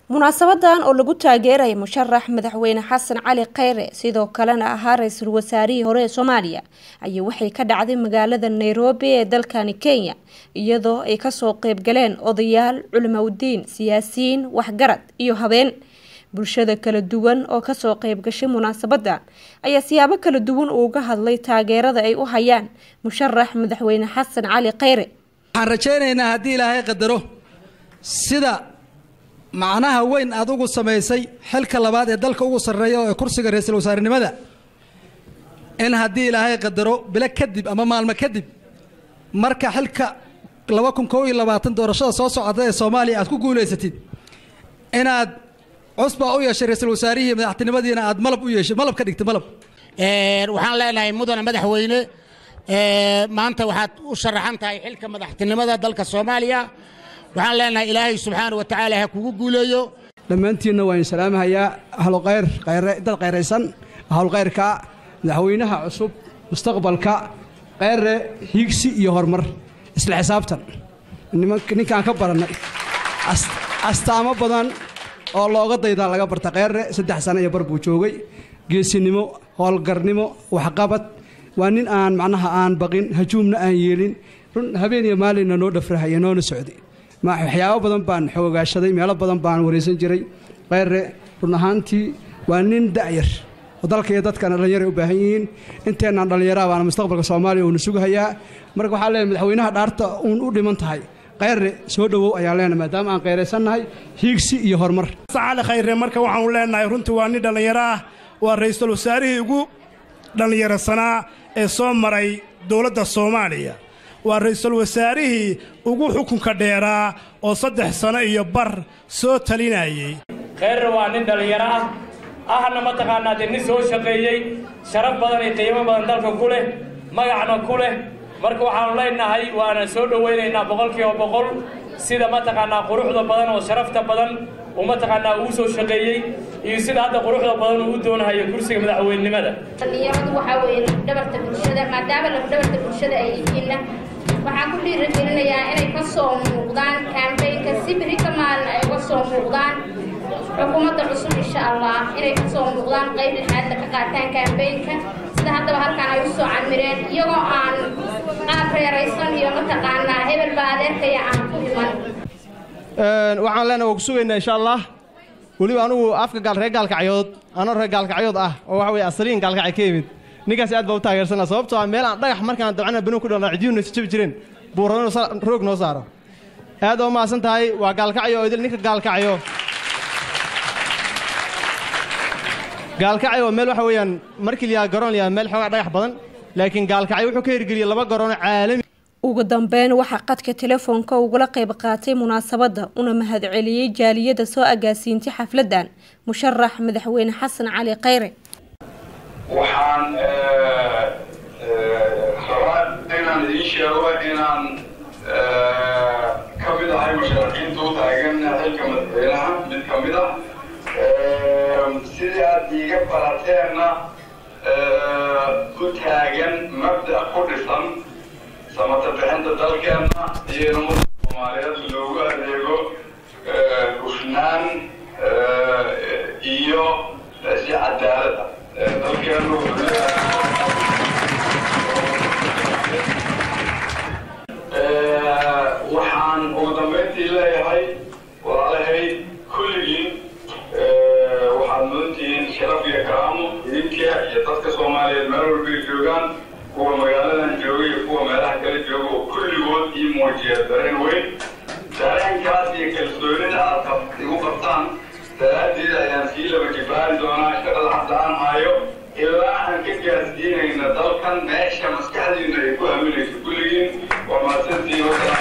munaasabadan oo lagu taageeraya musharax madaxweyne xasan cali kheyre sidoo kalena ahaa ra-iisul wasaarihii hore ee soomaaliya ayaa waxay ka dhacday magaalada nairobi ee dalkani kenya iyadoo ay kasoo qeybgaleen odayaal culimowdiin siyaasiyiin waxgarad iyo habeen bulshada kala duwan oo kasoo qeybgashay munaasabadan ayaa siyaabo kala duwan uga hadlay taageerada ay u hayaan musharax madaxweyne xasan cali kheyre waxaan rajaynaynaa haddii ilaahay qadaro sida macnaha weyn aad ugu samaysay xilka labaad ee dalka ugu sarreeya oo ee kursiga ra-iisul wasaarenimada in haddii ilaahay qadaro bilo kadib ama maalmo kadib marka xilka laba kun kow iyo labaatan doorashada soo socota ee soomaaliya aad ku guulaysatid inaad cusbaa u yeeshay ra-iisul wasaarihii madaxtinimadiina aad malab u yeeshay malab ka dhigtay malab waxaan leenahay mudane madaxweyne maanta waxaad u sharaxan tahay xilka madaxtinimada dalka soomaaliya waxaan leenahay ilaahay subxaana wa tacaala ha kugu guuleeyo dhammaantiinna waan salaamahayaa ahlukayr dad kayraysan ahlulkayrka madaxweynaha cusub mustaqbalka kayre hiigsi iyo horumar isla xisaabtan ninkaan ka barannay astaamo badan oo looga daydaa laga barta kayre saddex sano iyo bar buu joogay geesinimo howlgarnimo waxqabad waa nin aan macnaha aan baqin hajuumna aan yeelin run habeen iyo maalinna noo dhafrahaya noona socday waxyaabo badan baan xoogaashaday meelo badan baan waraysan jiray keyre run ahaantii waa nin da'yar oo dalka iyo dadkana dhallinyaray u baahan yihiin inteennaan dhallinyaraha baana mustaqbalka soomaaliya uuna sugahayaa marka waxaa leenahay madaxweynaha dhaarta uun u dhiman tahay keyre soo dhowow ayaan leenahay maadaama aan keyraysannahay hiigsi iyo horumar cali khayre marka waxaanu leenahay runtii waa nin dhallinyaro ah waa ra'iisul wasaarihii ugu dhallinyarasanaa ee soo maray dowladda soomaaliya waa ra'iisul wasaarihii ugu xukunka dheeraa oo saddex sano iyo bar soo talinayay kheyrre waa nin dhallinyaro ah ahna mataqaanaa dee nin soo shaqeeyey sharaf badan iyo qiimo badan dalka ku leh magacna ku leh marka waxaannu leenahay waana soo dhowaynaynaa boqolkiiba boqol sida mataqaanaa quruxda badan oo sharafta badan uu mataqaanaa ugu soo shaqeeyey iyo sida hadda quruxda badan uu u doonahayo kursiga madaxweynenimada dhallinyaradu waxaa weeye lafdhabarta bulshada maadaama lafdhabarta bulshada ay yihiinna waxaan ku dhiirigelinayaa inay ka soo muuqdaan kaambeynka si biri ka maalin ay uga soo muuqdaan xukuumadda cusub insha allah inay ka soo muuqdaan qayb lixaadla ka qaataan kaambeynka sida haddaba halkaan ay u soo camireen iyagoo aan qaab reeraysan iyo mataqaanaa hebel baa adeerkaya aan ku iman waxaan leenahay waa ku sugaynaa insha allah weliba anugu afka gaal reer gaalkacyood anoo reer gaalkacyood ah oo waxa weye asaliin gaalkacay ka yimid ninkaas aad baa u taageersana sababtoo ah meel aan dhagax markaan dabcana banu ku dhalna cidiyuuna is jabi jireen buurano roog noo saaro aad oo mahadsan tahay waa gaalkacyo oo idil ninka gaalkacyo gaalkacyo meel waxa weeyaan markii layaa garoon layaa meel xoogaa dhagax badan laakiin gaalkacyo wuxuu ka hirgeliyey laba garoono caalami ugu dambeyn waxaa qadka telefoonka ugula qayb qaatay munaasabadda una mahadceliyey jaaliyada soo agaasiintay xafladan musharax madaxweyne xasan cali kheyre waxaan rabaa inaan idiin sheego inaan ka mid ahay musharaxiinta u taagan xilka madaxweynaha mid ka mid ah sidii aad iiga barateenna u taagan mabda' ku dhisan samata bixinta dalkeenna iyo ummadda soomaaliyeed loogu adeego hufnaan iyo si cadaalada dalkeenu waxaan ugu dambayntii leeyahay walaalahay kulligiin waxaad mudantihiin sharaf iyo karaamo idinka iyo dadka soomaaliyeed meel walbay joogaan kuwa magaaladan jooga iyo kuwa meelaha kala jooga oo kulligood ii muujiya dareen weyn dareenkaas iyo kalsoonida aad igu qabtaan daraaddeed ayaan sii laba jibaari doonaa shaqada hadda aan hayo ilaa aan ka gaarsiinayna dalkan meesha maskaxdiina ay ku haminayso kulligiin waa mahadsantihiin